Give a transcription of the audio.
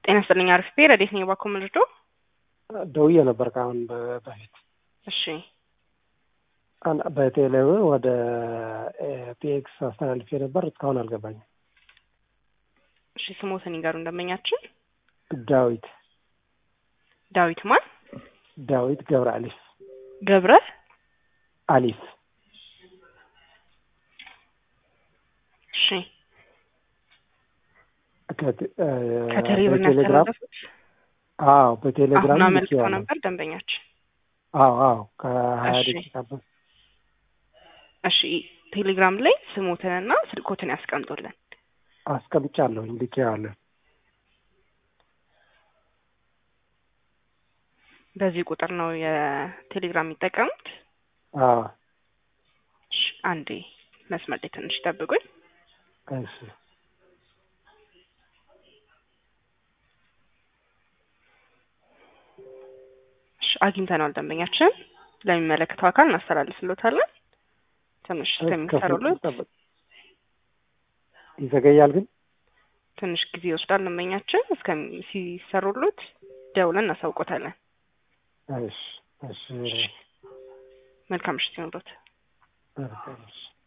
ጤና ይስጥልኝ። አሪፍ ብሄር ረዴት ነኝ። እባክዎ ምንድን ነው? ደውዬ ነበር ከአሁን በ- በፊት እሺ አን- በቴሌብር ወደ ፒኤክስ አስተላልፌ ነበር። እስካሁን አልገባኝም። እሺ ስሞትን ይንገሩ እንደመኛችን። ዳዊት ዳዊት ማን? ዳዊት ገብረ አሊፍ ገብረ አሊፍ እሺ ከቴ- እ፣ ከቴሌብር ነው በቴሌግራም ያስተላለፉት? አዎ በቴሌግራም አሁን አመልክተው ልኬዋለሁ። ነበር ደንበኛችን። አዎ አዎ ከሀያ እሺ። ደቂቃ በ- እሺ ቴሌግራም ላይ ስሞትንና ስልኮትን ያስቀምጡልን። አስቀምጫለሁኝ ልኬዋለሁ። በዚህ ቁጥር ነው የቴሌግራም የሚጠቀሙት? አዎ እሺ አንዴ መስመር ላይ ትንሽ ይጠብቁኝ። እሺ እሺ አግኝተነዋል ደንበኛችን። ለሚመለከተው አካል እናስተላልፍሎታለን። ትንሽ እስከሚሰሩለት እስከ- ይዘገያል ግን ትንሽ ጊዜ ይወስዳል። ደንበኛችን እስከሚ ሲሰሩሉት ደውለን እናሳውቆታለን። እሺ እሺ መልካም ምሽት ይሁንልዎት። እሺ